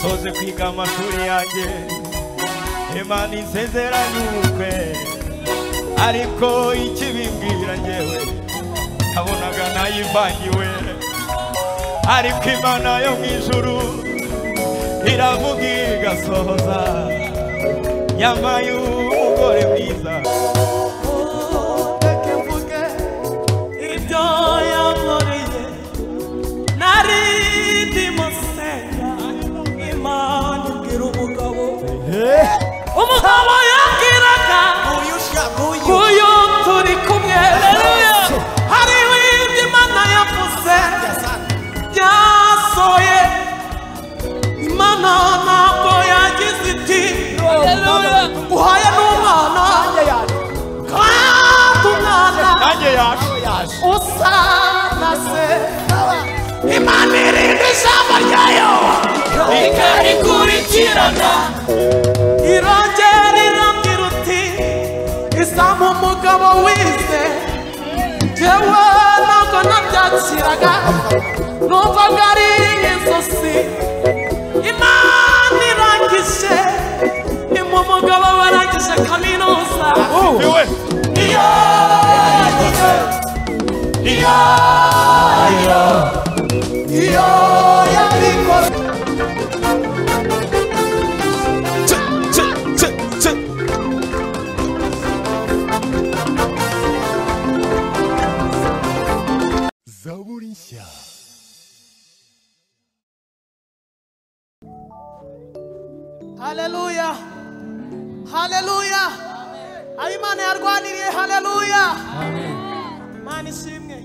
soze kwiga amashuri yanjye imana insezeranye ubukwe ariko ikibimbwira ngewe nabonaga nayivangiwe ariko imana yo mu ijuru iravuga igasohoza yambaye umugore mwiza reka mvuge ibyo yankoreye nari ndimusenya imana ibwira umugabo umugabo yabwiraga Uyu ushaka uyu uyu turi kumwe reruya hariho ibyo imana yavuze byasohoye imana ntabwo yagize iti reruya uhaye n'umwana kandi umwana nanjye yaje usa na se imana irinda ijambo ryayo ikarikurikirana irongera irambwira uti izamu umugabo wize njyewe ntabwo nabyakiraga numvaga ari inzozi imana irangije imu umugabo warangije kaminuza niwe iyo yagize niyo iyo yabikoze haleluya haleluya aho imana yarwaniriye haleluya imana ishimwe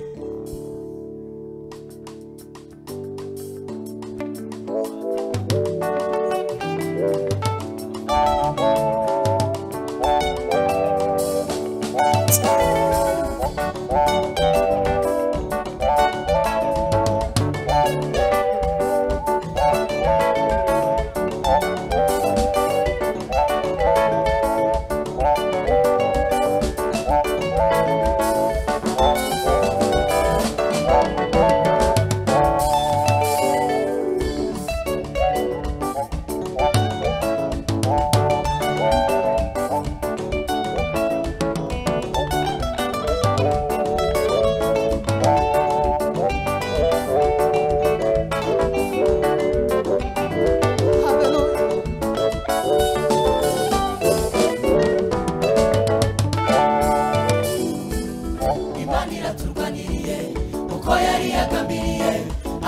imana iraturwaniriye kuko yari yagambiriye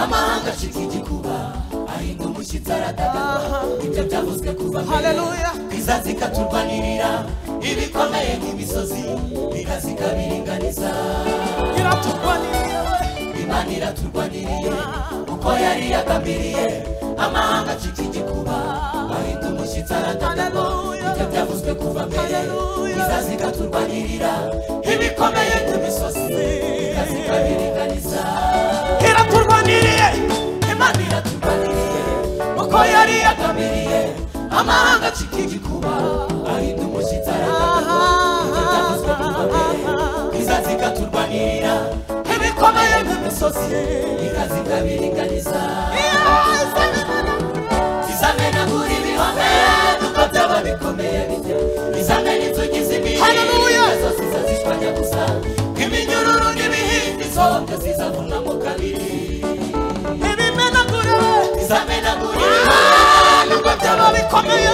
amahanga acika igikuba ahinda umushyitsi aradagaga ibyo byavuzwe kuva mbere Haleluya. izazi ikaturwanirira ibikomeye nk'imisozi biraza ikabiringaniza iraturwanirira we imana iraturwaniriye kuko yari yagambiriye amahanga acika igikuba ahinda umushyitsi aradagaga Haleluya. ibyo byavuzwe kuva mbere Haleluya. izazi ikaturwanirira ibikomeye nk'imisozi biraza ikabiringaniza iraturwaniriye imana iraturwaniriye uko yari yagambiriye amahanga acika igikuba ahinda umushyitsi aradagaga ibyo byavuzwe kuva mbere izazi ikaturwanirira ibikomeye nk'imisozi ikazi ikabiringaniza izamenagura ibihome kuko byaba bikomeye bijya izamena inzugi z'imihindo zose zazishwanya gusa iminyururu n'ibihindi zombi zizavunamo kabiri ibimenagure we izamenagura nubwo byaba bikomeye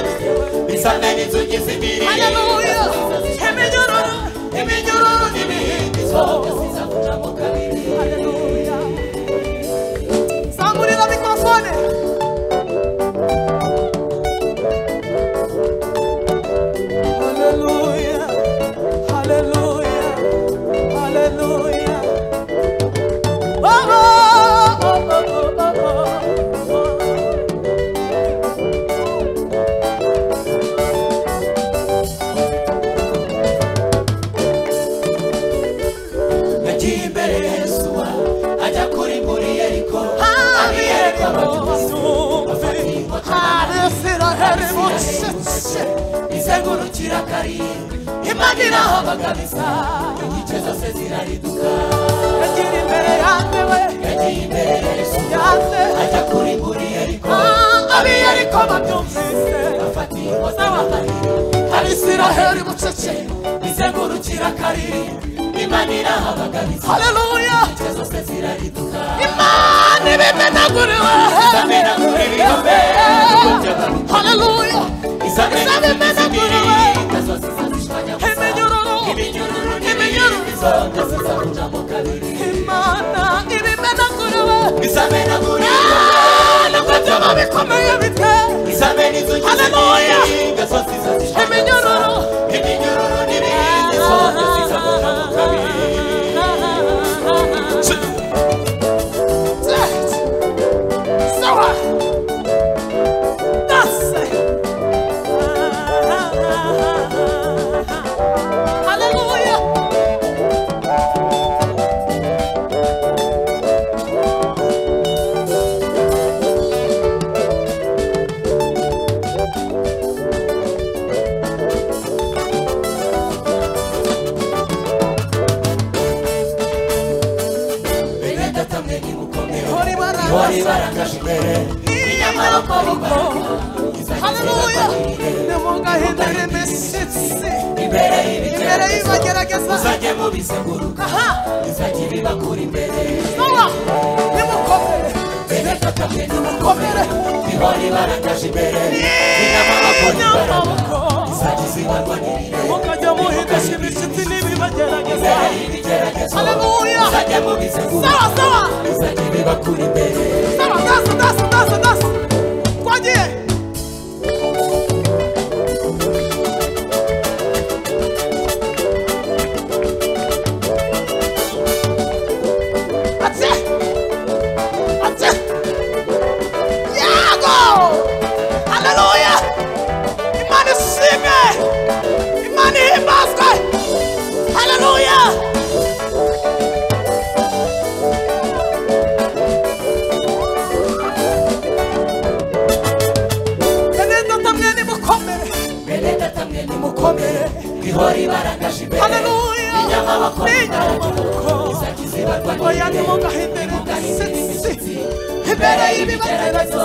izamena inzugi z'imihindo Haleluya. Iminyururu. iminyururu n'ibihindi zombi zizavunamo kabiri haleluya zamurira mikorofone haleluya haleluya haleluya oh, oh, oh, oh, oh, oh, oh. nagiye imbere ya yesuwa ajya kuri muri yeriko abiyereka abacuruzi bafatiye inkota izengurukira kari imana irahabaga bisa igice zose zirariduka yagiye imbere ya yesuwa ajya kuri muri yeriko abiyereka abisiraheli bucece bizengurukira kariri imana irahabagabiza haleluya ince zose zirariduka imana ibimenaguriwe izamenagurira yombe haleluya izamenagurira ince zose zazishwanyaguza iminyururu iminyururu iminyururu n'imizo byose zabujamo kabiri imana ibimenaguriwe izamenagurira nubwo byaba bikomeye bite izamena inzu Haleluya. ince zose zazishwanyaguza iminyururu iminyururu n'ibindi zose zizabujamo kabiri bene data mwe nimukomere wari barakaje imbere inyamaboko Hallelujah. Nimugahindure imishyitsi imbere y'ibagerageza uzajye mubizenguruka aha izajya ibibakura imbere nowa nimukomere bene data mwe nimukomere komere ihori barakaje imbere inyamaboko nibaraka n'amaboko izajya izibarwa n'irire mukajya muhindisha imishyitsi n'ibibagerageza imbere y'ibigeragezo Haleluya. uzajye mubizenguruka sawa sawa izajya ibibakura imbere sawa dasa dasa dasa dasa twagiye Atse! Atse! Yago! Haleluya! Imana ishimwe! Imana ihimbazwe! Haleluya! Bene data mwene mukomere! bene data mwe nimukomere ihori barakaje imbere Haleluya! inyamaboko Inyamaboko! izajya izibarwa Oya n'irire nimugahindure imishyitsi imbere y'ibibagerageza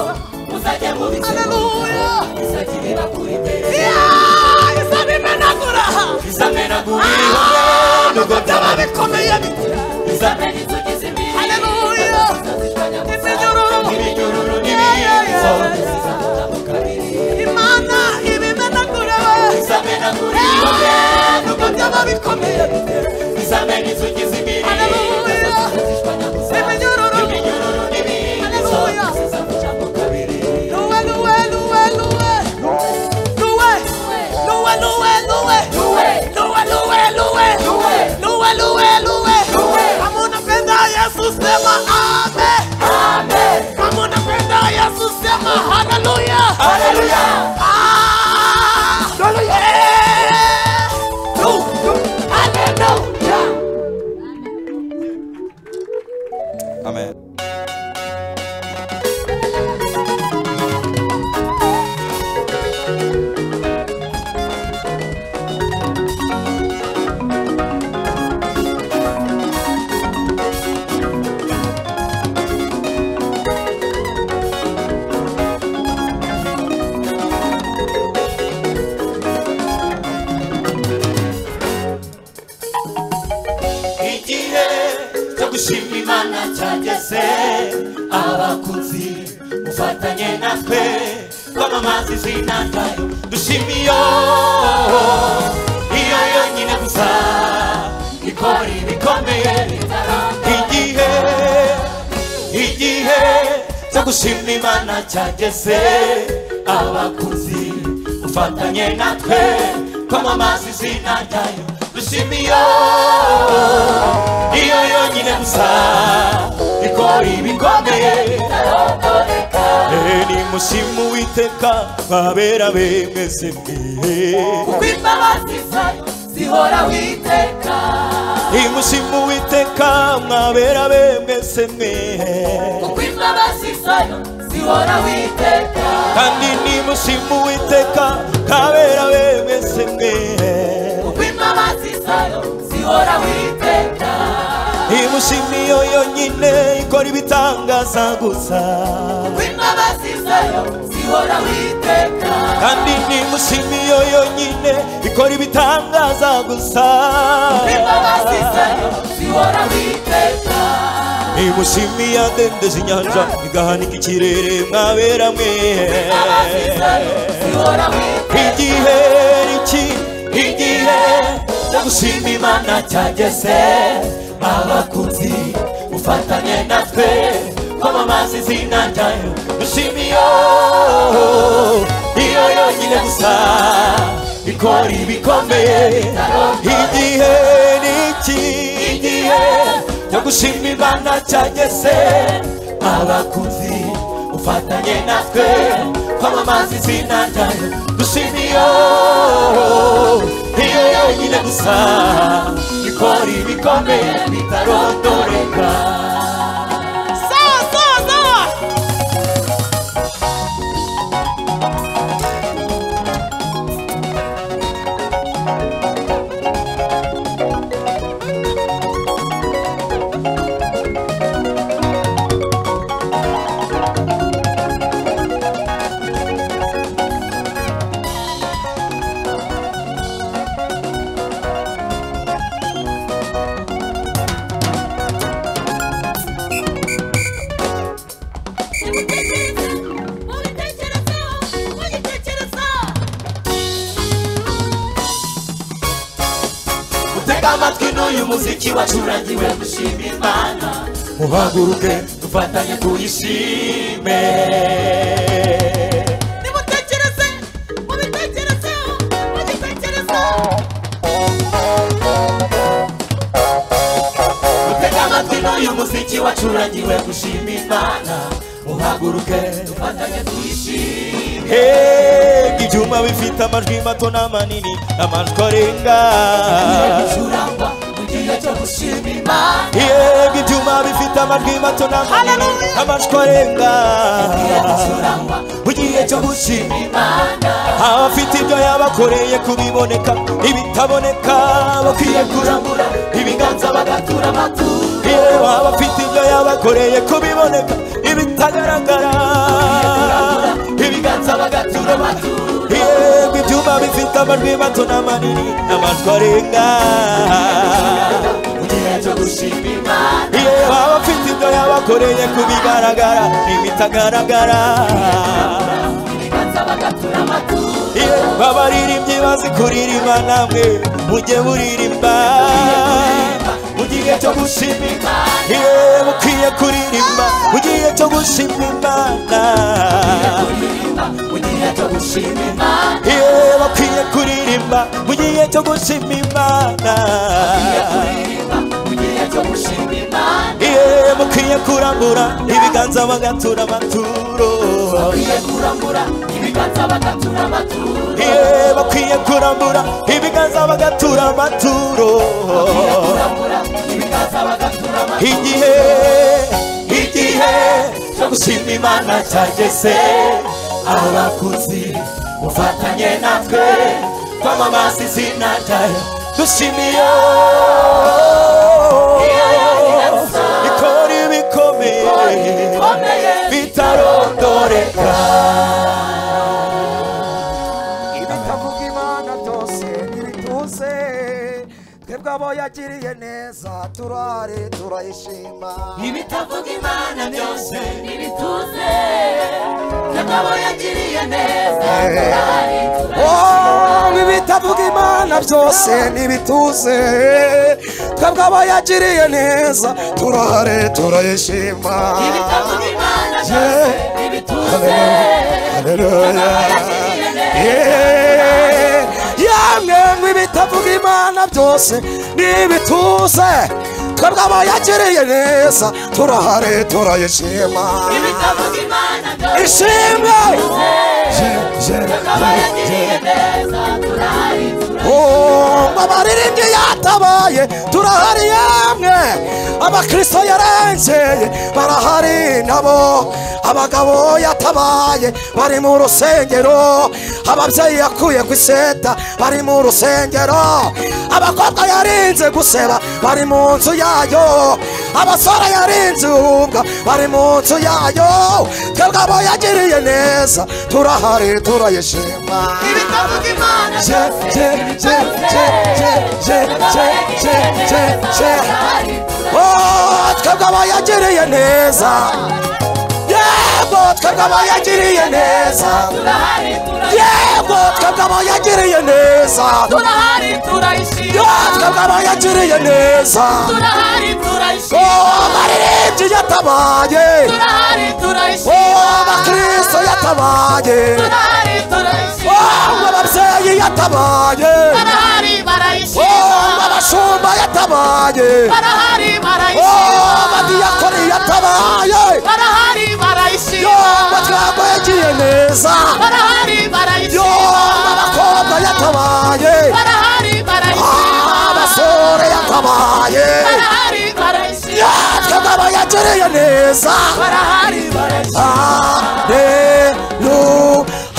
uzajya mubizenguruka Haleluya! izajya ibibakura imbere Yeah! Isaba imenagura! izamenagurira Nubwo byaba bikomeye bite izamena inzugi z'imbere Haleluya! Iminyururu! iminyururu Yeah, yeah, n'ibindi yeah, zose yeah. zizabujamo kabiri Imana ibimenagura izamenagurira nubwo byaba bikomeye bite izamena inzugi z'imbere Haleluya! Iminyururu! iminyururu n'ibindi Haleluya! zose zizabujamo kabiri Luwe, luwe, luwe, luwe. Luwe. Luwe, luwe, luwe. Luwe, luwe, luwe. Luwe, luwe, luwe. Kama unampenda Yesu sema amen. Kama unampenda Yesu sema haleluya. Ah. Eh. Lu- lu- haleluya. Amen. igihe cyo gushima imana cyageze abakunzi mufatanye natwe twamamaza izina ryayo dushima iyo iyo yonyine gusa ikora ibikomeye igihe igihe cyo gushima imana cyageze abakunzi mufatanye natwe twamamaza izina ryayo dushima iyo iyo yonyine gusa ikora ibikomeye Eh, nimushime uwiteka babera be mwese mwihe Kuko imbabazi zayo zihoraho iteka. nimushime uwiteka mwabera be mwese mwihe Kuko imbabazi zayo zihoraho iteka. kandi nimushime uwiteka kabera be mwese mwihe Kuko imbabazi zayo zihoraho iteka. nimushime iyo yonyine ikora ibitangaza gusa Kuko imbabazi zayo zihoraho iteka. iteka kandi ni mushimiye yonyine ikora ibitangaza gusa imbabazi zayo zihoraho iteka ni mushimiye yadendeza inyanja igahanika ikirere mwabera mwe imbabazi zayo zihoraho iteka igihe iki igihe cyo gushima imana cyageze abakunzi ufatanye natwe kwamamaza izina ryayo dushima iyo iyo yonyine gusa ikora ibikomeye igihe ni iki igihe cyo gushima imana cyageze abakunzi ufatanye natwe kwamamaza izina ryayo dushima iyo iyo yonyine gusa ikora ibikomeye bitarondoreka sawa sawa sawa utega amatwi n'uyu muziki wacurangiwe gushima imana muhaguruke dufatanye kuyishime nimutekereze mubitekerezeho mugitekerezeho utega amatwi n'uyu muziki wacurangiwe gushima imana uhaguruke dufatanye tuyishime hega ibyuma bifite amajwi mato n'amanini amajwi arenga gucurangwa mu gihe cyo gushima imana yega ibyuma bifite amajwi mato n'amanini Hallelujah. amajwi arenga Igihe gucurangwa mu gihe cyo gushima imana abafite ibyo yabakoreye kubiboneka ibitaboneka bakwiye bakwiye kurambura ibiganza bagatura amaturo yewe abafite ibyo yabakoreye kubiboneka ibitagaragara kurambura ibiganza bagatura amaturo yego ibyuma bifite amajwi mato n'amanini n'amajwi arenga mu gihe cyo gushima imana yewe abafite ibyo yabakoreye kubigaragara n'ibitagaragara ibiganza bagatura amaturo yewe abaririmbyi bazi kuririmba namwe mujye muririmba mu gihe cyo gushima imana yewe ukwiye kuririmba mu gihe cyo gushima imana kuririmba mu gihe cyo gushima imana yewe bakwiye kuririmba mu gihe cyo gushima imana Gihe kuririmba mu gihe cyo gushima imana yewe mukwiye kurambura ibiganza bagatura amaturo bakwiye kurambura ibiganza bagatura amaturo yewe bakwiye kurambura ibiganza bagatura amaturo bakwiye kurambura ibiganza bagatura amaturo igihe igihe cyo gushima imana cyageze abakuzi ufatanye natwe kwamamaza izina ryayo dushimiye ikora ibikomeye bikomeye bitarondoreka ibitavuga imana byose ntibituze twebwe abo yagiriye neza turare turayishima ibitavuga imana byose ntibituze kagabo yagiriye neza turahari Oh, ibitavuga imana byose ntibituze twebwe abo yagiriye neza turare turayishima ibitavuga imana byose ntibituze Haleluya. Yeah. yamwe mwe bitavuga imana byose n'ibituze twebwe abo yagiriye neza turahare turayishima ibitavuga imana byose ishimwe kagabo yagiriye neza turahari Oh, abaririmbyi yatabaye turahari yamwe abakristo yarengeye barahari nabo abagabo yatabaye bari mu rusengero ababyeyi yakuye ku iseta bari mu rusengero abakobwa yarinze guseba bari mu nzu yayo abasore yarinze ubwa bari mu nzu yayo twebwe abo yagiriye neza turahari turayishima ibitabo by'imana Je, je, je, je, je, je, je, je, je, je. Oh, twebwe abo yagiriye neza yego twebwe abo yagiriye neza turahari yego twebwe abo yagiriye neza turahari turayishima Yo, twebwe abo yagiriye neza turahari turayishima amarembye yatabaye turahari oh turayishima abakristo yatabaye turahari turayishima oh ababyeyi yatabaye barahari barayishima oh abashumba yatabaye barahari oh barayishima abadiyakoni yatabaye barahari yo barayishima amatwambo yagiye neza barahari yo barayishima abakobwa yatabaye barahari Ah, barayishima abasore yatabaye barahari barayishima yatwagaba yagiriye neza barahari barayishima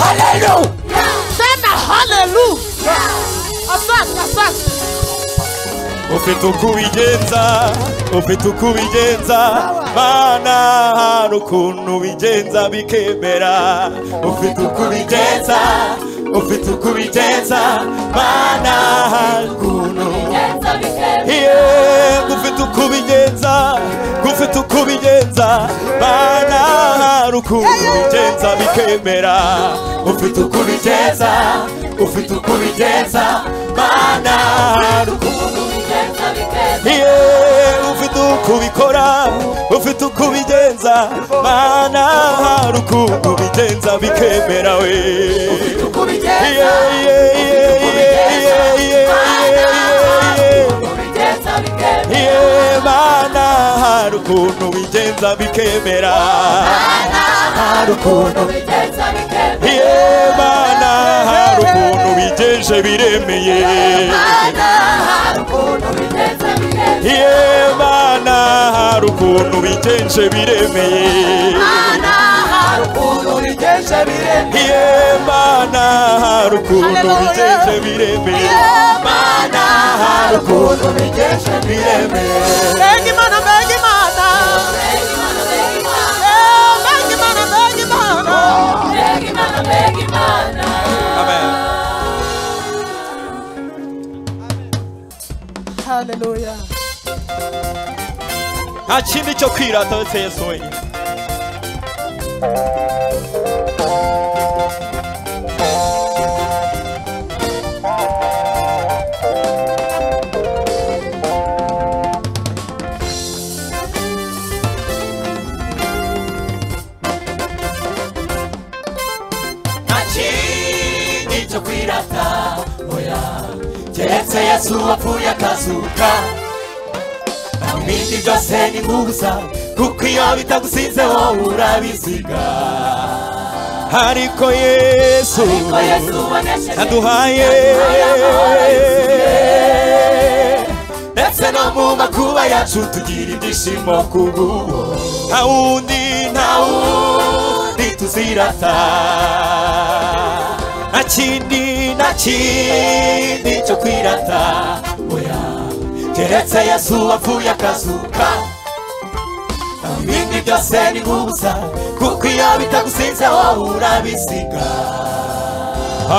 Hallelujah, hallelujah. sema haleluya asante asante ufite uko ubigenza ufite uko ubigenza mana hari ukuntu ubigenza bikemera ufite uko ubigenza ufite uko ubigenza mana hari ukuntu Yeah, ufite uko ubigenza ufite uko ubigenza mana hari ukuntu ubigenza bikemera ufite uko ubigenza ufite uko ubigenza mana hari ukuntu Iye, ufite uko ubikora ufite uko ubigenza mana hari ukuntu ubigenza bikemera we Iye, iye, iye, iye, iye, iye, iye, iye, iye. Iye, mana hari ukuntu ubigenza bikemera hari ukuntu Iye, mana hari ukuntu ubigenje biremeye Iye, mana hari ukuntu ubigenje biremeye Iye, mana hari ukuntu bigenje biremeye mana hari ukuntu bigenje biremeye Bengi mana, bengi mana. Eh, bengi mana, bengi mana. Hallelujah. nta kindi cyo kwirata uretse yesu wenyine nta kindi cyo kwirata oya keretse yesu wapfuye akazuka naho ibindi byose ni nk'ubusa kuko iyo bitagusize wowe urabiziga ariko yesu ko yesu wanesheje aduhaye ndetse no mu makuba yacu tugira ibyishimo ku bw'uwo nta wundi nta wundi tuzirata nta kindi nta nta kindi cyo kwirata oya keretse yesu wapfuye akazuka naho ibindi byose ni nk'ubusa kuko iyo bitagusize wowe urabisiga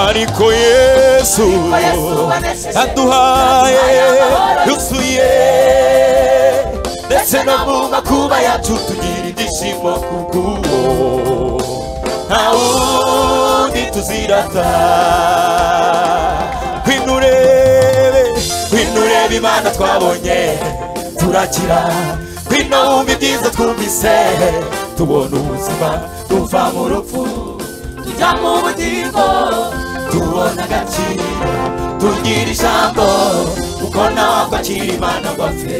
ariko yesu aduhaye yuzuye ndetse no mu makuba yacu tugira ibyishimo ku bw'uwo nta wundi tuzirata ngwino urebe ngwino urebe imana twabonye turakira ngwino wumva ibyiza twumvise tubona ubuzima tuva mu rupfu tujya mu bugingo tubona agaciro tugira ijambo kuko nawe akwakira imana wapfe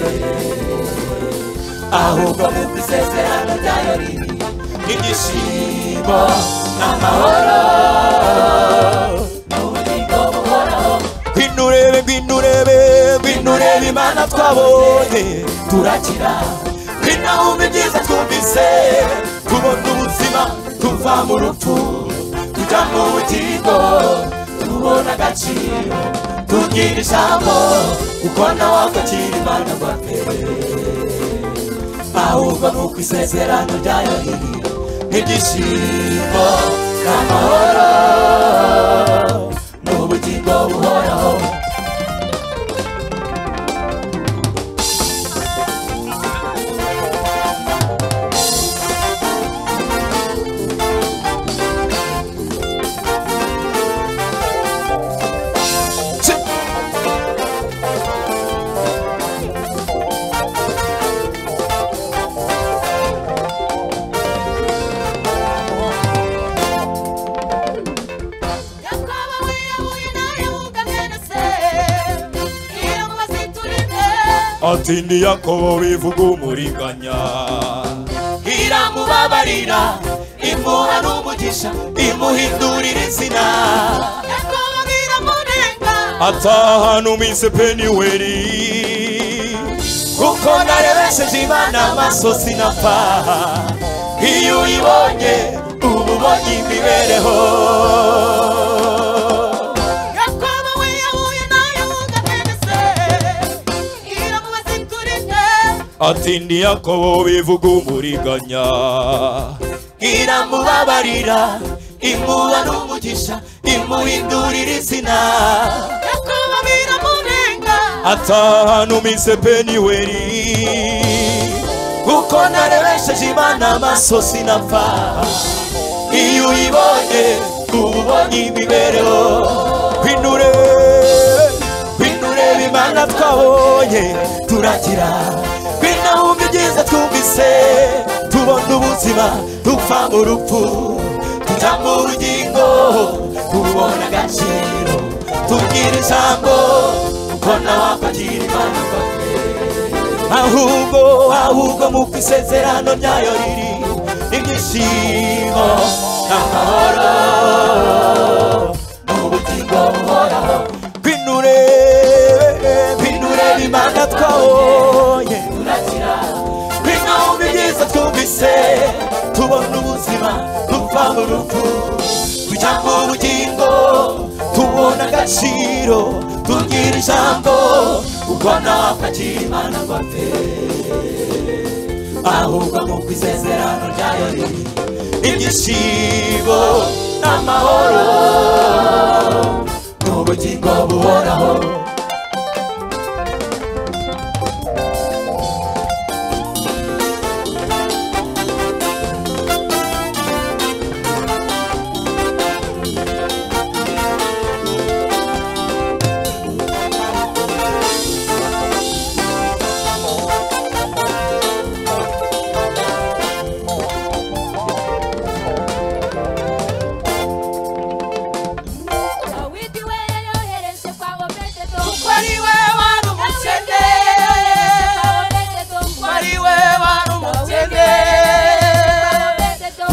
ahubwo mu isezerano ryayo riri ibyishimo n'amahoro n'ubugingo buhoraho ngwino urebe ngwino urebe ngwino urebe imana twabonye turakira binahumbe byiza twumvise tubona ubuzima tuva mu rupfu tujya mu bugingo tubona agaciro tugira ijambo kuko nawe akakira imana rwapere ahubwo ni uko isezerano rya yoheri n'ibyishimo n'amahoro ni ubugingo buhoraho ati ni yakobo bivuga umuriganya iramubabarira imuha n'umugisha imuhindurira izina atahana uminsi peniweri kuko narebesheje imana amaso sinapfa iyo uyibonye uba ubonye imibereho ati ni yakobo bivuga umuriganya iramubabarira imuha n'umugisha imuhindurira izina atahana uminsi peniweri kuko narebesheje imana amaso sinapfa iyo uyibonye uba ubonye imibereho binure binureba imana twabonye turagira binahumbi ibyiza twumvise tubona ubuzima dupfa urupfu tujya mu bugingo tubona agaciro tubwira ijambo uko nawe apagira imana ifatika ahubwo ahubwo mu isezerano ryayo riri ibyishimo n'amahoro n'ubugingo buhoraho binure binure imana twabonye turakira binahumbi byiza twumvise tubona ubuzima dupfa mu rupfu tujya mu bugingo tubona agaciro tugira ijambo uko nawakwakira imana ngo apfe ahubwo nk'uko isezerano ryayo riri ibyishimo n'amahoro n'ubugingo buhoraho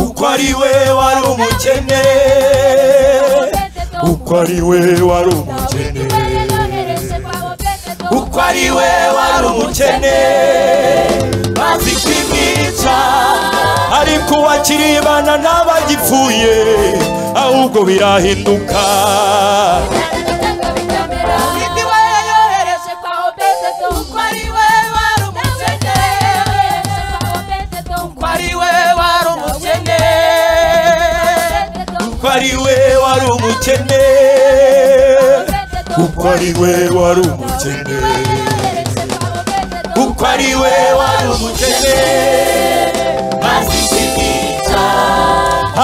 uko ari we wari umukene uko ari we wari umukene uko ari we wari umukene bazi kwimwica ariko uwakiribana n'abagipfuye ahubwo birahinduka ko ari we wari umukene uko ari we wari umukene uko ari we wari umukene bazi kwimwica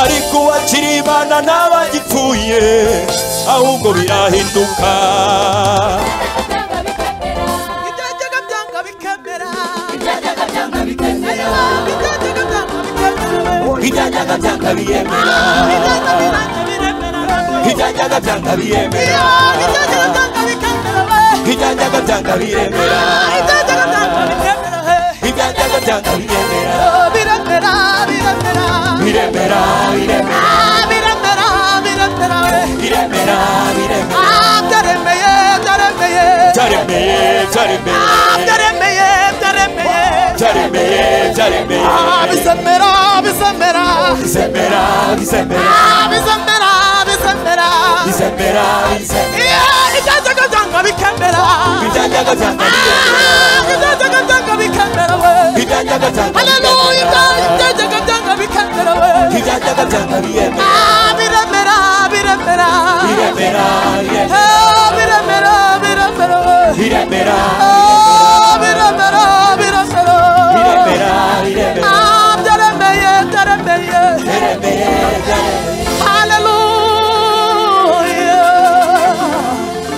ariko uwakiribana n'abagipfuye ahubwo birahinduka Ibyago byanga bikemera. ibyajyaga Ibyago byanga byanga bikemera bikemera. ibyajyaga byanga biyemera Ibyago birange biremera. ibyajyaga byanga biyemera Ibyago byanga bikemera. ibyajyaga byanga biyemera Ibyago byanga bikemera. ibyajyaga byanga biyemera Oh, Biremera, biremera. biremera biremera Ah, biremera, biremera. biremera biremera Ah, byaremeye, byaremeye. byaremeye byaremeye Ah, byaremeye, byaremeye. byaremeye byaremeye Ah, bizemera, bizemera. bizemera Ah, bizemera bizemera, bizemera. bizemera bizemera Yeah, ibyago byanga bikemera. ibyajyaga byanga biyemera Ah, ibyago byanga bikemera. ibyanyagatanga Hallelujah, God, ibyanyagatanga bikemera we. ibyanyagatanga biremera Ah, biremera, biremera. biremera Ah, biremera biremera, biremera we. biremera Ah, biremera, biremera. biremera biremera Ah, byaremeye, byaremeye. biremera biremera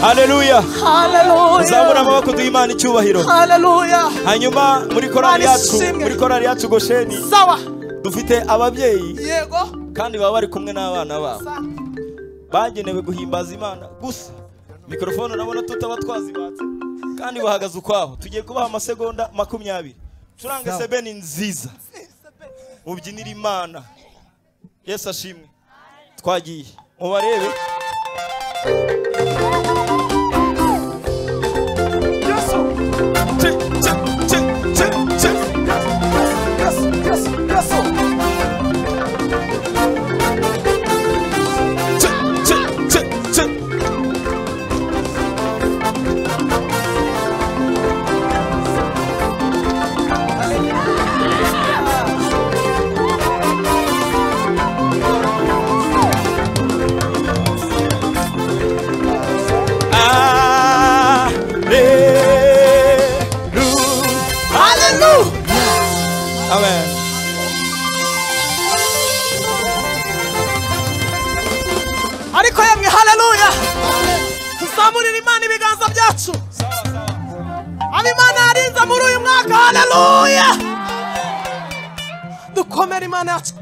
Hallelujah, haleluya zamura hallelujah, amaboko duha imana icyubahiro hallelujah. hanyuma muri korali Imana yacu ishimwe. muri korali yacu gosheni Sawa. dufite ababyeyi Yego. kandi baba bari kumwe n'abana babo Sa- bagenewe guhimbaza imana gusa mikorofone urabona tutaba twazibatse kandi bahagaze ukwaho tugiye kubaha amasegonda makumyabiri curange sebeni nziza ubyinira imana yesu ashimwe twagiye mubarebe Hallelujah. Amen. ariko yemwe haleluya tuzamurira imana ibiganza byacu aba imana yarinze muri uyu mwaka haleluya dukomere imana yacu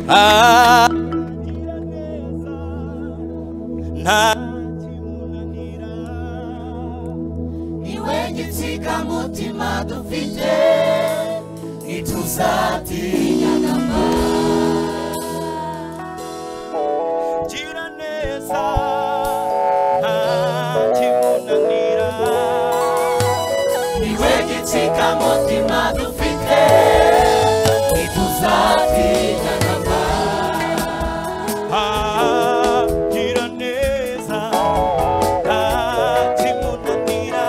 Ah, nta kimunanira. niwe gitsika mutima dufite ntituzatinya Gira neza, nta kimunanira. niwe gitsika mutima dufite ntituzatinya Ah, gira neza, nta kimunanira.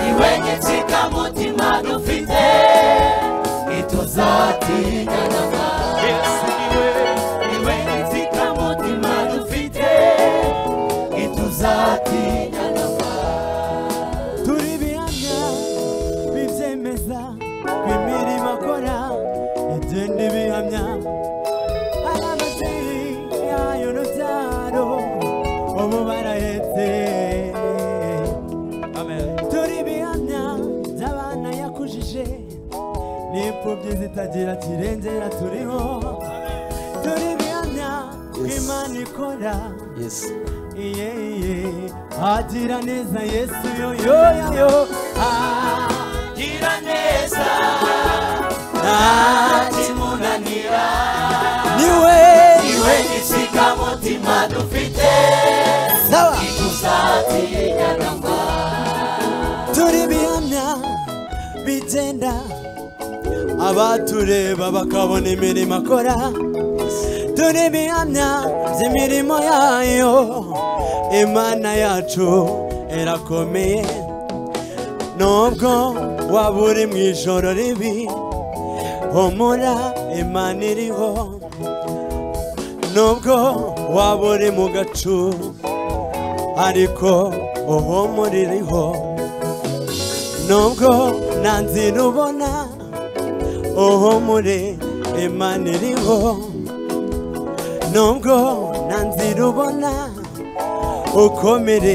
niwe gitsika mutima dufite ntituzatinya Yesu niwe, niwe gitsika mutima dufite ntituzatinya turi ibihamya bibyemeza ko imirimo akora igenda ibihamya hari amazeyi yayo n'ubyaro ubu barahetse turi ibihamya by'abana yakujije n'imfubyi zitagira kirengera turiho turi ibihamya ko imana ikora iye iye agira neza yesu yo yo yo yo gira neza ntakimunanira niwe niwe gitsika mutima dufite sawa ntituzatinya turi bihamya bigenda abatureba bakabona imirimo akora turi bihamya by'imirimo yayo imana yacu irakomeye nubwo waba uri mu ijoro ribi humura imana iriho nubwo waba uri mu gacu ariko uhumura iriho nubwo nta nzira ubona uhumure imana iriho nubwo nta nzira ubona ukomere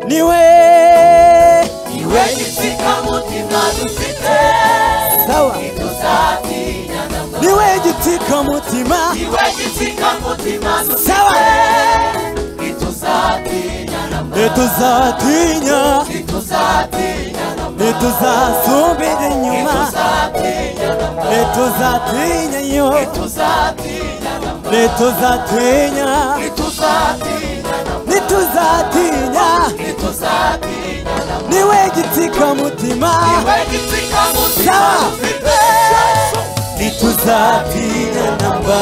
niwe niwe gitsika mutima dufite sawa ntituzatinya niwe gitsikamutima niwe gitsika mutima dufite sawa ntituzatinya ntituzatinya ntituzatinya ntituzasubira inyuma ntituzatinya ntituzatinya yo ntituzatinya ntituzatinya ntituzatinya ntituzatinya ntituzatinya niwe gitsikamutima niwe gitsika mutima Sawa. dufite ntituzatinya namba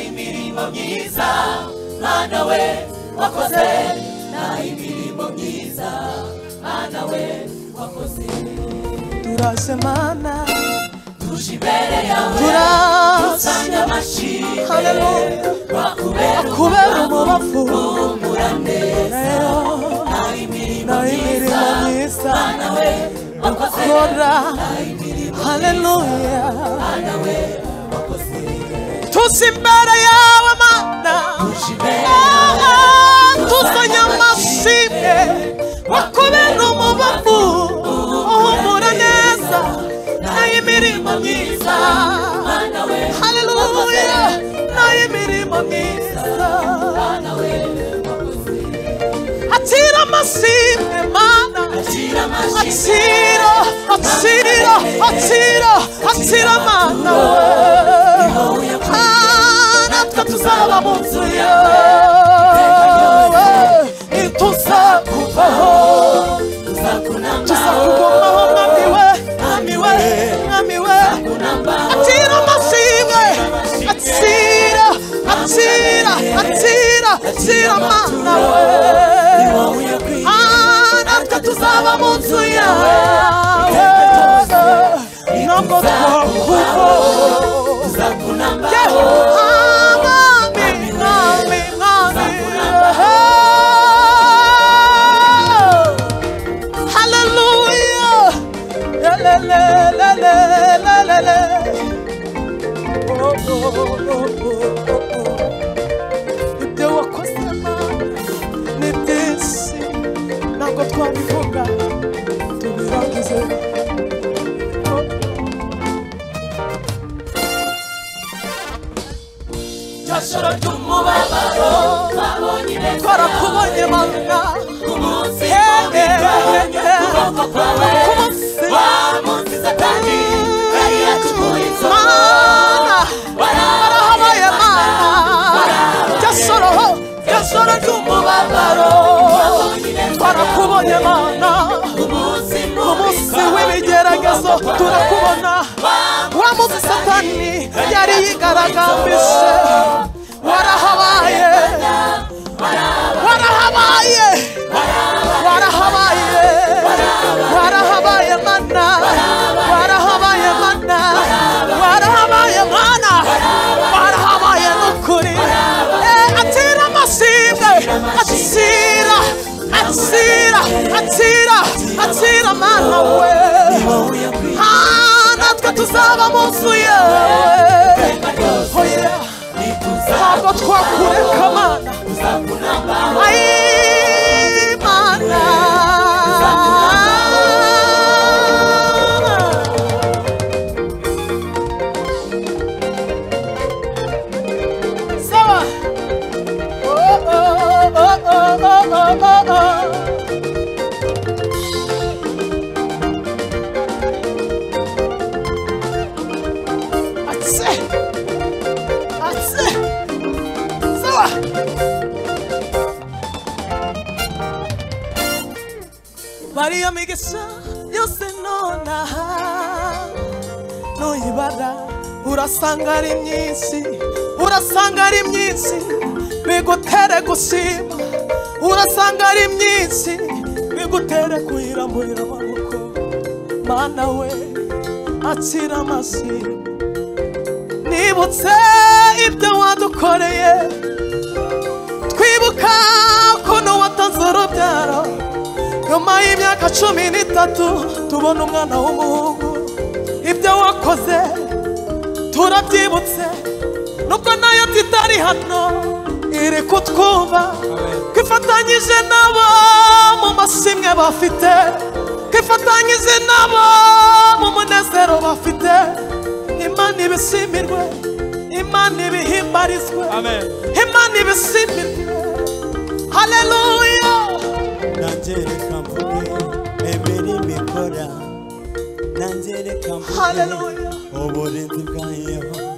imirimo myiza mwana we wakoze nta imirimo myiza mwana we wakoze turasemana tuje imbere yawe turasa usanga amashyi haleluya wakubera kubera umubavu umura neza rero nta imirimo na myiza imirimo myiza mwana we wakoze kora nta imirimo haleluya mwana we wakoze tusa imbere yawe mana tuje imbere yawe Ah, tuzanye amashimwe wakubera umubavu uhumura neza nayo imirimo myiza mwana we haleluya nayo imirimo myiza mwana we wakoze atira amashimwe mana akira amashyi atira atira atira atira mana we wowe yakoze Ah, natwe tuzaba mu nzu yawe ituzakuvaho tuzakugumaho mwami we mwami we mwami we atira amashimwe atira atira atira atira mana we Ah, natwe tuzaba mu nzu yawe ntabwo twakuvaho joro ry'umubabaro babonye neza twarakubonye manga ku munsi Hey, hey, w'imigabane hey. ukuboko kwawe Ku munsi. wa munsi satani yari yacukuye inzobo Mana, warahabaye warahabaye Mana, jasoroho, jasoro ry'umubabaro, twarakubonye Mana, umunsi ku mubi munsi w'ibigeragezo turakubona, wa munsi satani yari yigaragambije, warahabaye, warahabaye, warahabaye, warahabaye Mana, warahabaye Mana, warahabaye Mana, warahabaye n'ukuri, Eh, atira amashimwe, atira, atira, atira, atira Mana we, Ah, natwe tuzaba mu nzu yawe, Oh yeah. ntabwo twakureka Mana, Ay, mana. Sawa. Oh, oh, oh, oh, oh, oh, oh, oh. Atse. Atse. Sawa. Maria migisha yose nonaha nuyibara urasanga ari myinshi urasanga ari myinshi bigutere gushima urasanga ari myinshi bigutere kuyiramburira amaboko mana we akira amashimwe nibutse ibyo wadukoreye twibuka ukuntu watanze urubyaro nyuma y'imyaka cumi n'itatu tubona umwana w'umuhungu ibyo wakoze turabyibutse nubwo nayo tutari hano iri kutwumva twifatanyije nabo mu mashimwe bafite twifatanyije nabo mu munezero bafite imana ibisimirwe imana ibihimbarizwe Amen. imana ibisimirwe haleluya nanjye reka mvuge imirimo ikora nanjye reka mvuge Hallelujah. uburinzi bwa yehova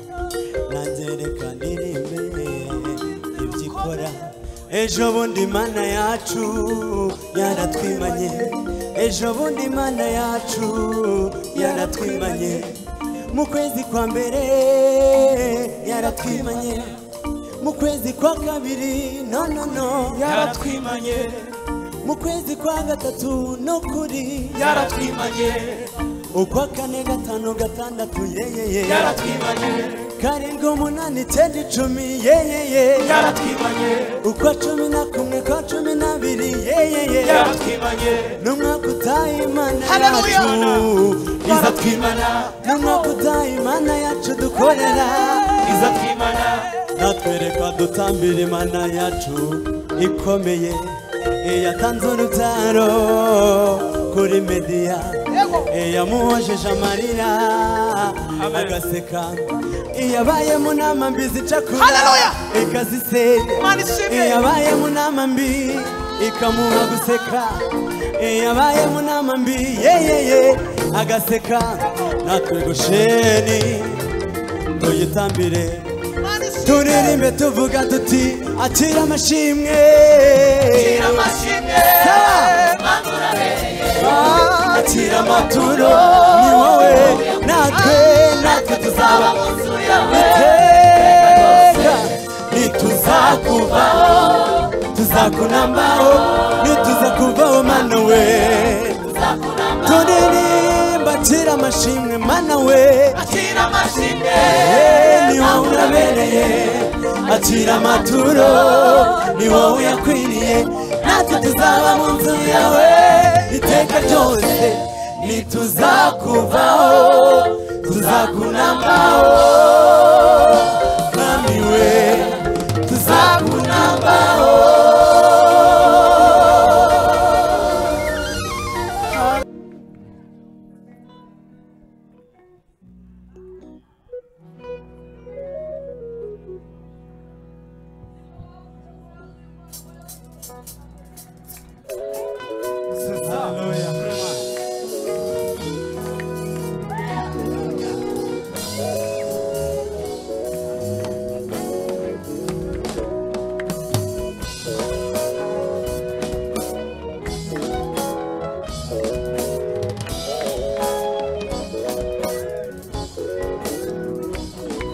nanjye reka ndirimbe ibyo ikora ejo bundi mana yacu yaratwimanye ejo bundi mana yacu yaratwimanye mu kwezi kwa mbere yaratwimanye mu kwezi kwa kabiri no no no yaratwimanye mu kwezi kwa gatatu no kuri yaratwimanye ukwa kane gatanu gatandatu yeyeye yaratwimanye karindwi umunani icyenda icumi yeyeye yaratwimanye ukwa cumi na kumwe kwa cumi n'abiri yeyeye yaratwimanye n'umwaka utaha imana Haleluya! yacu izatwimana n'umwaka utaha imana yacu dukorera izatwimana natwereka dutambira imana yacu ikomeye iyatanze urubyaro kuri mediya iyamuhojeje amarira agaseka iyabaye mu nama mbi zicakura Haleluya! ikazisenya Imana ishimwe. iyabaye mu nama mbi ikamuha guseka iyabaye mu nama mbi yeyeye agaseka natwe gusheni tuyitambire turirimbe tuvuga tuti akira amashimwe akira amashimwe akira amaturo ni wowe natwe natwe tuzaba iteka nituzakuvaho tuzakunambaho nituzakuvaho mana we turirimba akira amashimwe mana we Eh, ni wowe urabereye akira amaturo ni wowe uyakwiriye natwe tuzaba mu nzu yawe iteka ryose ntituzakuvaho tuzakunambaho mwami we tuzakunambaho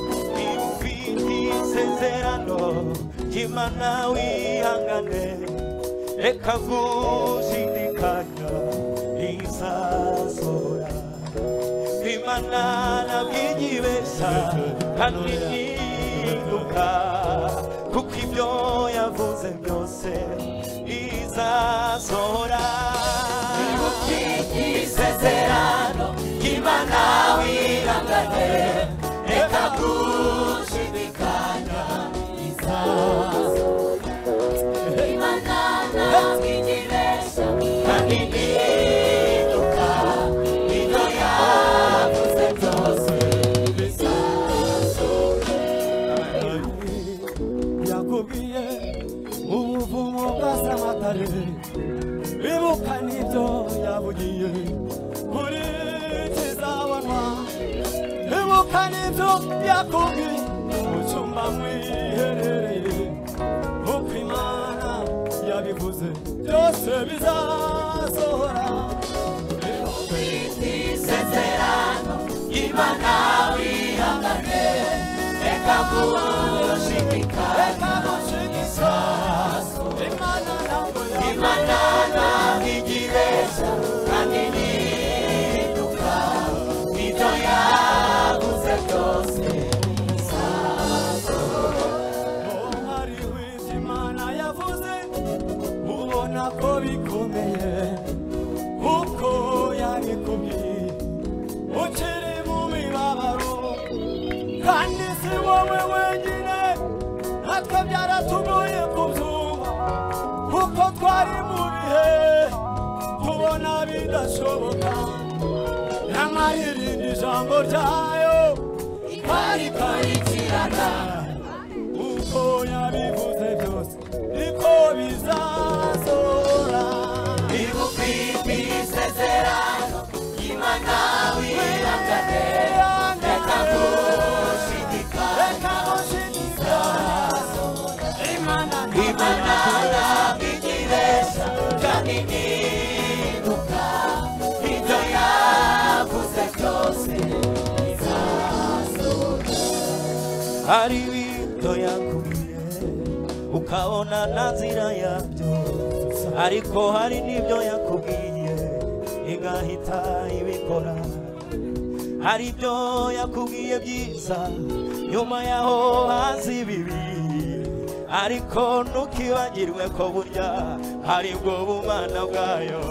Ufite isezerano imana wihangane reka gushidikanya izazora imana nabyigibesha kandi nihinduka kuko ibyo yavuze byose izazora isezerano imana wihangane reka gushidikanya kandi nihinduka ibyo yavuze byose yakubwiye ubuvumo bwa samatare bibuka n'ibyo yabugiye buri kizabonwa bibuka n'ibyo yakubwiye mu cyumba mwiherereye uko imana yabivuze byose bizasohora isezerano imana wihangane reka gushimika reka gushimika imana ntabwo yawe imana ntabwo igiresha kandi nihinduka ibyo yaguze byose hari ibyo imana yavuze ubona ko bikomeye uko yabikubwiye ukiri mu mibabaro kandi si wowe wenyine natwe byaratugoye kubyumva kuko twari mu bihe tubona bidashoboka nyamara irindi jambo ryayo rikarikirana uko yabivuze byose niko bizazora ibuka isezerano imana wihangane reka gushidika reka gushidika imana imana yabigiresha kandi nibuka ibyo yavuze byose bizazora hari ibintu yakubwiye ukabona nta nzira yabyo ariko hari n'ibyo yakubwiye igahita ibikora hari ibyo yakubwiye byiza nyuma yaho haza ibibi ariko ntukibagirwe ko burya hari bwo bumana bwayo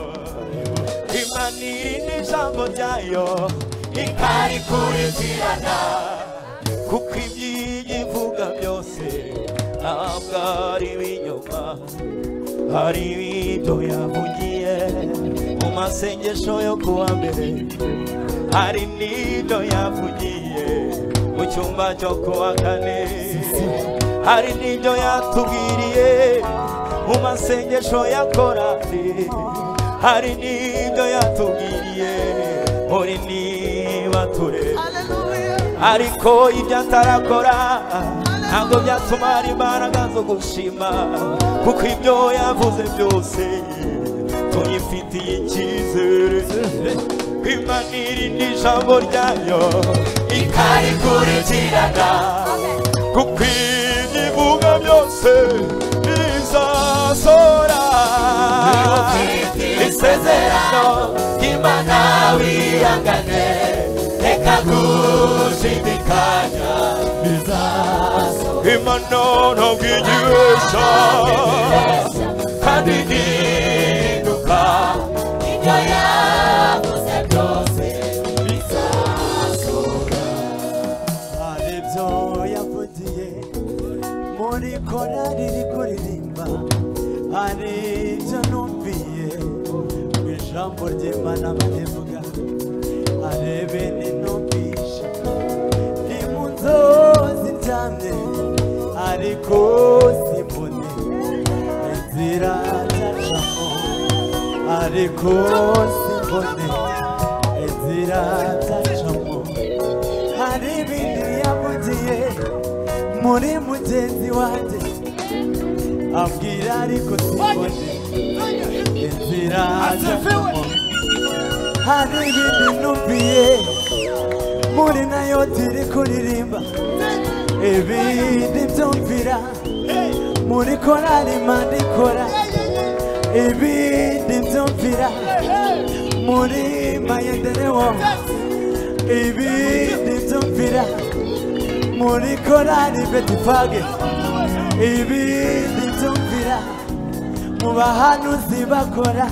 imana iri n'ijambo ryayo ikarikurikirana kuko ibyo ivuga byose ntabwo ari ibinyoma hari ibyo yavugiye mu masengesho yo kuwa mbere hari n'ibyo yavugiye mu cyumba cyo kuwa kane hari n'ibyo yatubwiriye mu masengesho ya korari hari n'ibyo yatubwiriye muri niba tureba ariko ibyo atarakora ntabwo byatuma hari imbaraga zo gushima kuko ibyo yavuze byose tuyifitiye icyizere ko imana iri n'ijambo ryayo ikarikurikirana kuko ibyo ivuga byose bizasora isezerano ry'imana wihangane reka gushidikanya imana ntabwo igihesha kandi ihinduka ibyo yavuze byose bizasura hari ibyo yavugiye muri korari iri kuririmba hari ibyo numviye mu ijambo ry'imana barivuga hari ibintu numvisha ni mu nzozi cyane ariko simbone inzira zacamo ariko simbone inzira zacamo hari ibintu yamugiye muri mugenzi wanjye abwira ariko simbone inzira ajyamo hari ibintu numviye muri nayo turi kuririmba ibindi byumvira muri korari manda ikora ibindi byumvira muri mayenderewomu ibindi byumvira muri korari betifage ibindi byumvira mu bahanuzi bakora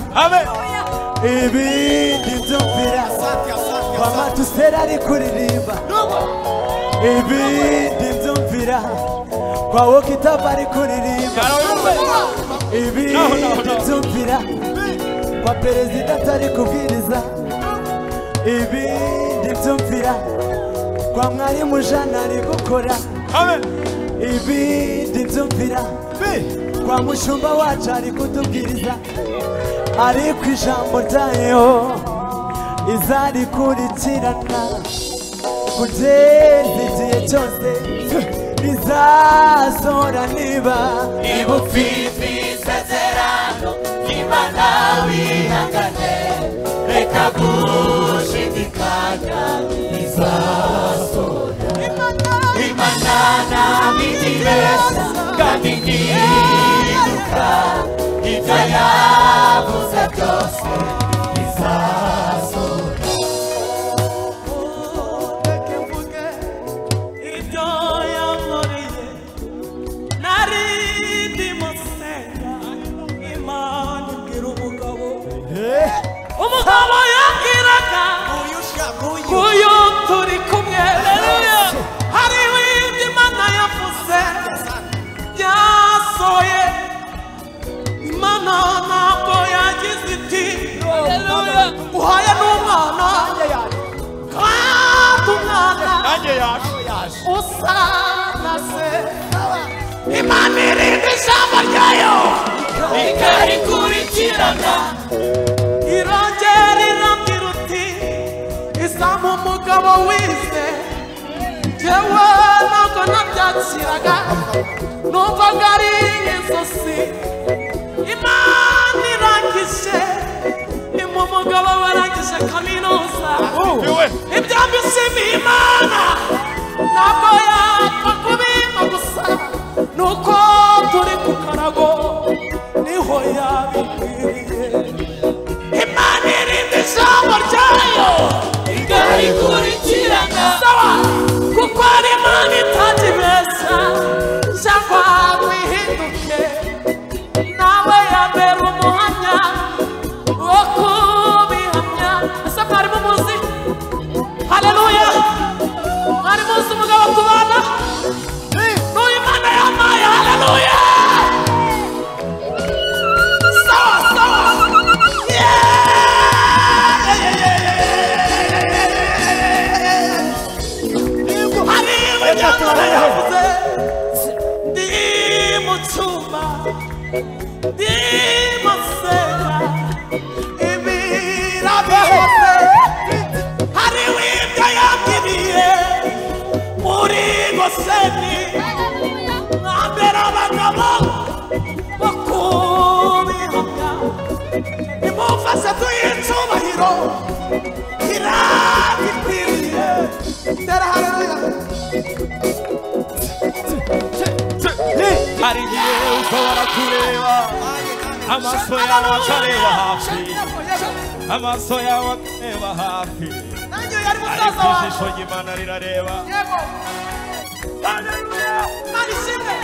ibindi byumvira kwamatusera ari kuririmba ibindi byumvira kwa wokitava ari kuririmba ibindi byumvira kwa perezida atari kubwiriza ibindi byumvira kwa mwarimu jana ari gukora ibindi byumvira kwa mushumba wacu ari kutubwiriza ariko ijambo ryayo izarikurikirana kugeza igihe cyose rizasora niba niba ufite isezerano ry'imana wihangane reka gushidikanya bizasora imana ntabwo igihesha kandi ntihinduka ibyo yavuze byose bizasora reke mvuge ibyo yankoreye nari ndimo senga imana igira umugabo umugabo yabwiraga uyu turi kumwe reruya hari ibindi imana yavuze byasohoye imana ntabwo yagize iti reruya uhaye n'umwana kandi umwana nanjye yaje usana se imana irinde ijambo ryayo ikarikurikirana irongera irambwira uti izamu umugabo wize jyewe ntabwo nabyakiraga numvaga ari inzozi imana irangije imu umugabo warangije kaminuza ibyo mbishimiye imana ntabwo yapfa kubimpa gusa nuko turi ndimuseka ibiraba hose hariho ibyo yagiriye muri goseni mwambere abagabo bo kubihoga nimumfashe tuyicubahiro kiragikwiriye tera hareruya hari igihe ushobora kureba amaso yawe akareba hafi amaso yawe akareba hafi nanjye yari musaza ariko wawe ijisho ry'imana rirareba yego Mani shimwe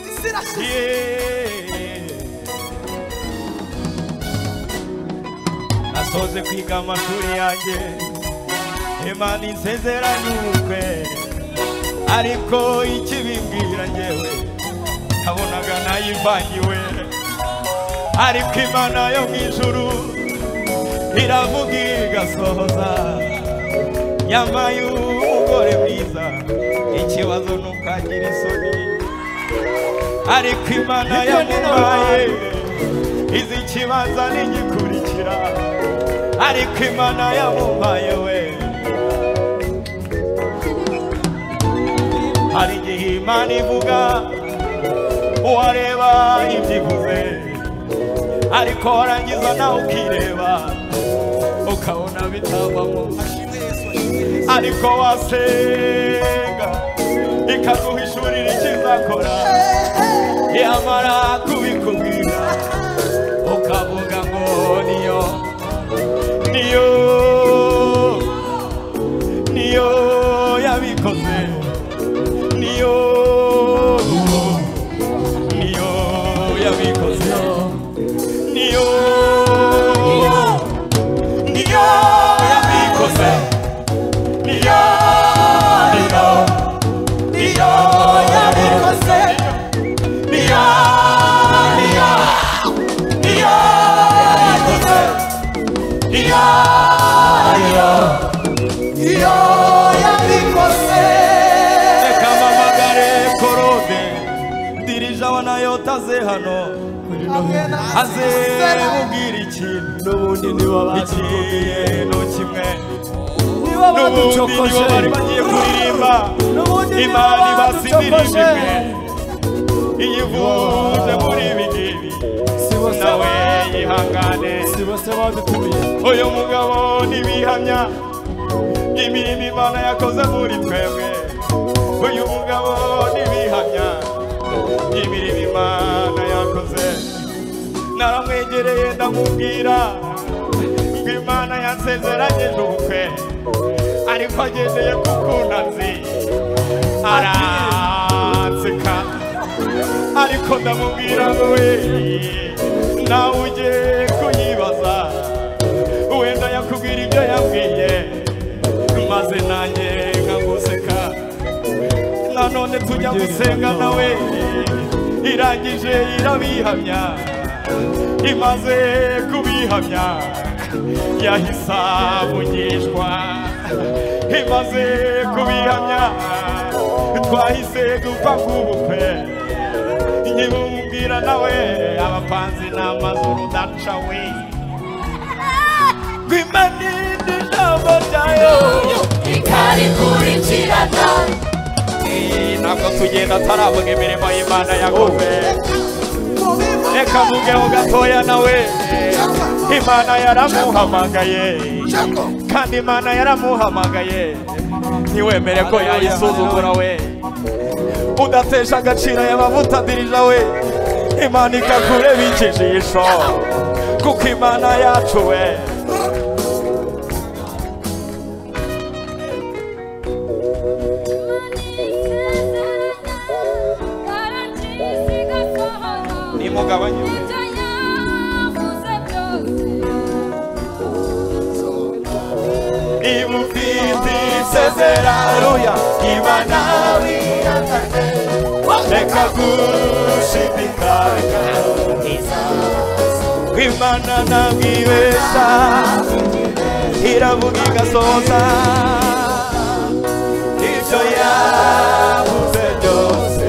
isi irashize nasoze kwiga amashuri yanjye imana insezeranyuke ariko ikibimbwira ngewe kabonaga nayivangiwe ariko imana yo mu ijuru iravuga igasohoza yambaye umugore mwiza ikibazo nukagira isoni ariko imana yamubaye izi ikibanza n'igikurikira ariko imana yamubaye we hari igihe imana ivuga uwareba ibyo ivuze ariko warangiza nawe ukireba ukabona bitavamo ariko wasenga ikaguha ishuri rikizakora yamara kubikubwira ukavuga ngo niyo niyo niyo yabikoze niyo niyo yabikoze niyo niyo yabikoze niyo niyo niyo yabikoze niyo niyo niyo yabikoze niyo niyo niyo yabikoze reka mpamagare korode dirija wanayotaze hano aze mubwira ikintu n'ubundi ikintu kimwe nibo n'ubundi nibo baducokoje bari bagiye kuririmba n'ubundi nibo imana ibasi indirimbo baducokoje imwe iyivuje muri ibi ngibi si bose nawe ba- yihangane si bose badutumiye uyu mugabo ntibihamya imirimo imana yakoze muri twebwe uyu mugabo ntibihamya imirimo imana yakoze naramwegereye ndamubwira ngo imana yansezeranyije ubukwe ariko agendeye ku kundazi aranseka ariko ndamubwira ngo we nawe ujye kuyibaza wenda yakubwira ibyo yabwiye maze nanjye nkaguseka nanone tujya gusenga nawe irangije irabihamya imaze kubihamya yahise avugishwa imaze kubihamya twahise gupfa k'ubukwe nkibumubwira nawe abapanzi n'amazuru daca we rwimaninde ijambo ryayo ikarikurikirana ntabwo tugenda taravuga imirimo y'imana yakoze reka mvugeho gatoya nawe imana yaramuhamagaye kandi imana yaramuhamagaye ntiwemere ko yayisuzugura we udatesha agaciro aya mavuta dirija we imana ikakureba ikijisho kuko imana yacu we nimugabanye niba ufite isezeraruya imana wiyakate reka gushidikanya imana ntabwibesha iravuga igasoza ibyo yavuze byose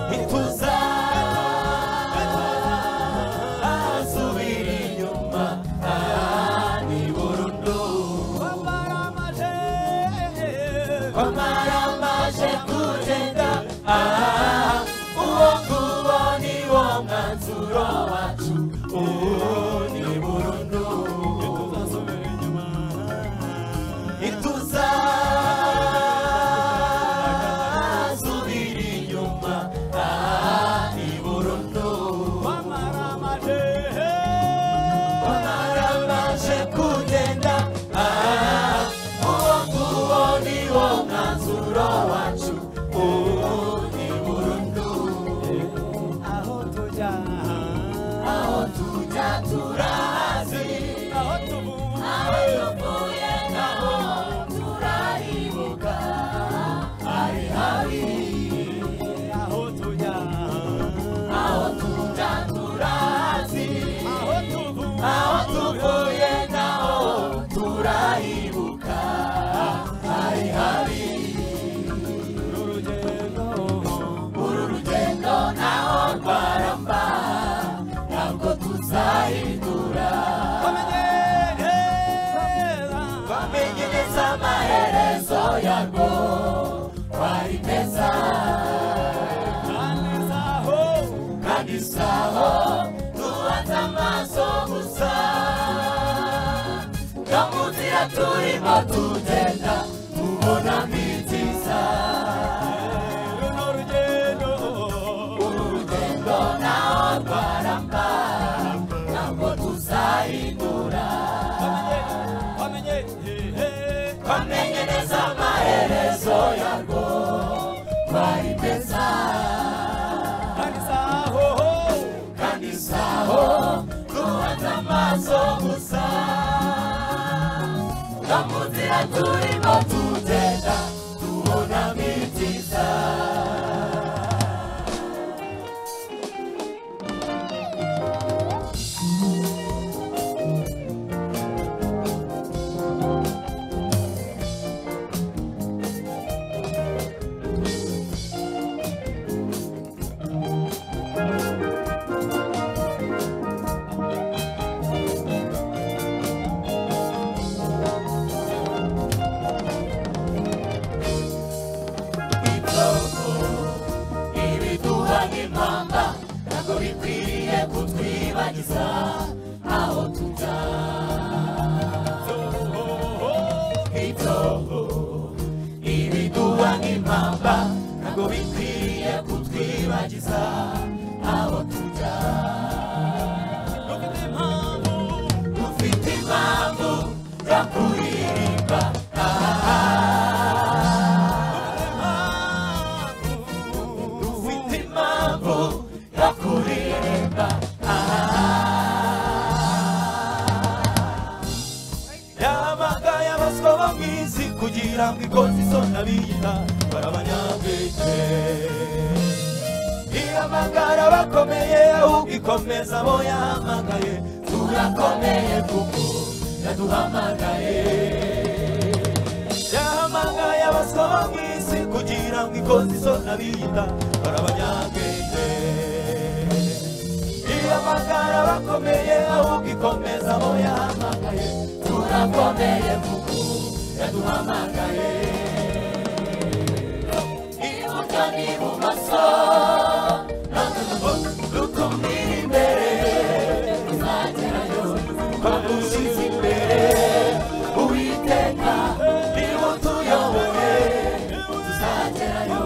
ntituza asubira inyuma aha ni burundu kwamaramaje kugenda aha uwo nguwo ni wo mwanzuro wacu ubu ni burundu ntituza asubira inyuma aha ni burundu Wamaramaje kugenda aha uwo nguwo ni wo mwanzuro wacu ubu ni burundu aho tujya aho tujya turahazi aho tuvuye aho tuvuye naho turaribuka ari habi aho tujya aho tujya turahazi aho tuvuye aho tuvuye naho turahibuka ari habi urugendo uru rugendo naho rwaramba ntabwo tuzahindura bamenyereza twamenyereza amaherezo yarwo twari meza kandi zaho kandi saho tuhanze amaso gusa no mu nzira turimo tugenda tubona mitiza runo rugendo uru rugendo naho rwaramba ntabwo tuzahindura bamenye bamenye twamenye neza amaherezo yarwo twari meza kandi zaho kandi saho duhanze amaso gusa no mu nzira turimo tugenda tubona mitiza ibyogo ibiduha nk'impamba ntabwo bikwiriye kutwibagiza aho tujya ibyogo ibiduha nk'impamba ntabwo bikwiriye kutwibagiza aho tujya dufite impamvu yo kuririmba dufite impamvu yo kuririmba yabaga yabaswa bamwizi kugira ngo ikoze isoni abiyita barabanyabwenge ihamagara abakomeye ahubwo ikomeza abo yahamagaye turakomeye kuko yaduhamagaye yahamagaye abaswa bamwizi kugira ngo ikoze isoni abiyita barabanyabwenge ihamagara abakomeye ahubwo ikomeza abo yahamagaye turakomeye kuko yaduhamagaye iburyo n'ibumoso dutumira imbere tuzagerayo twagushyize imbere uwiteka niwe utuyoboye tuzagerayo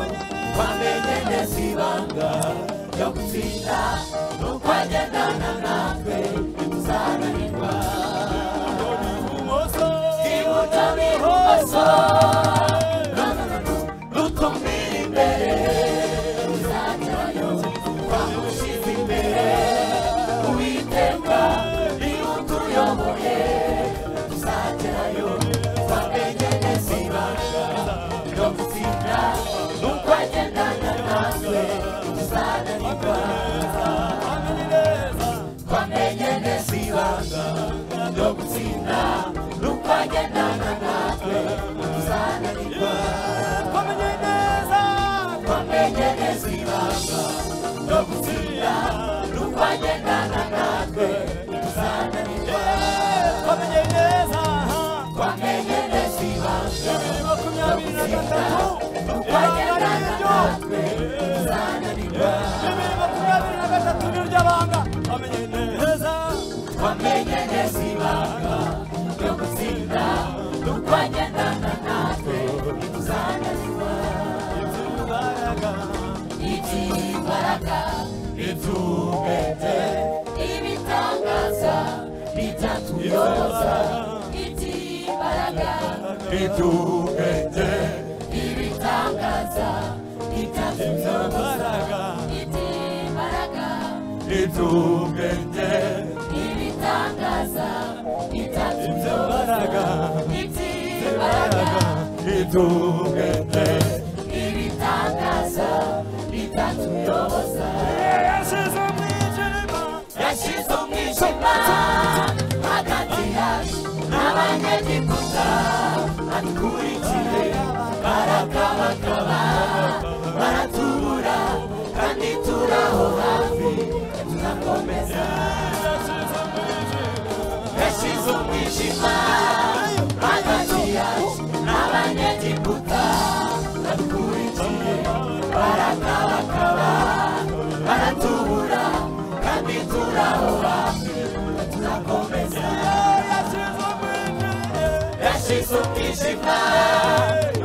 twamenye neza ibanga ryo gutsinda nuko agendana natwe ntituzananirwa iburyo n'ibumoso dutumira imbere tuzagerayo twagushyize imbere uwiteka niwe utuyoboye tuzagerayo twamenye neza ibanga ryo gutsinda nuko agendana natwe ntituzananirwa twamenye neza ibanga ryo gutsinda nuko agendana natwe ntituzananirwa twamenye neza bibiri makumyabiri na gatatu ibanga niryo bibiri makumyabiri na gatatu niryo banga twamenye neza iby'imbaraga ibitangaza bitatuyoza iby'imbaraga ibitangaza bitatuyoza iby'imbaraga ibitangaza bitatuyoza iby'imbaraga ibitangaza bitatuyoza yasize umwijima yashyize umwijima hagati yacu n'abanyegiputa adukurikiye barakabakaba baratubura kandi turaho hafi turakomeza yashyize umwijima hagati yacu n'abanyegiputa adukurikiye barakabakaba baratubura kandi turaho hafi turakomeza yashize umwijima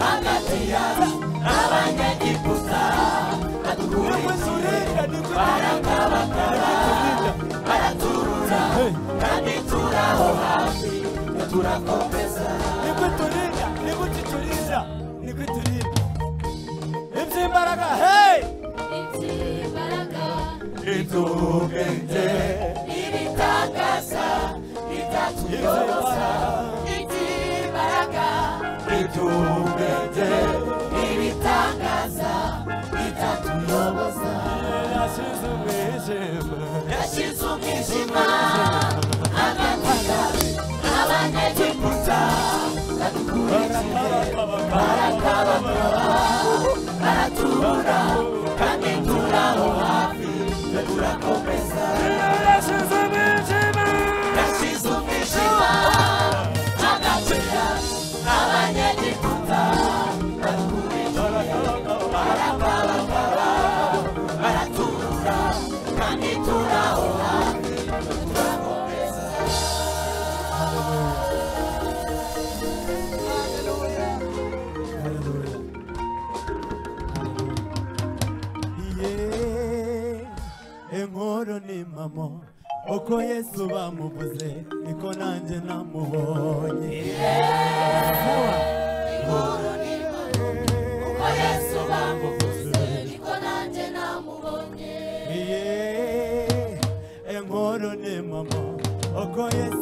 hagati yacu n'abanyegiputa adukurikiye barakabakara baraturura kandi turaho hafi turakomeza niko turinda niko tuturinda niko turinda iby'imbaraga hey iby'imbaraga itugende ibitangaza bitatuyoza iby'imbaraga itugende ibitangaza bitatuyoboza yasize umwijima yashyize umwijima hagati yawe n'abanyegiputa badukurikiye barakabakaba baratubura kandi turaho hafi turakomeza yasize umwijima yashyize umwijima hagati yawe n'abanyegiputa barakabakaba baraturura kandi turaho hafi turakomeza Yeah. inkuru ni mamo uko yesu bamuvuze niko nanjye namubonye inkuru ni mama uko yesu bamuvuze niko nanjye namubonye Yeah. inkuru ni mamo uko yesu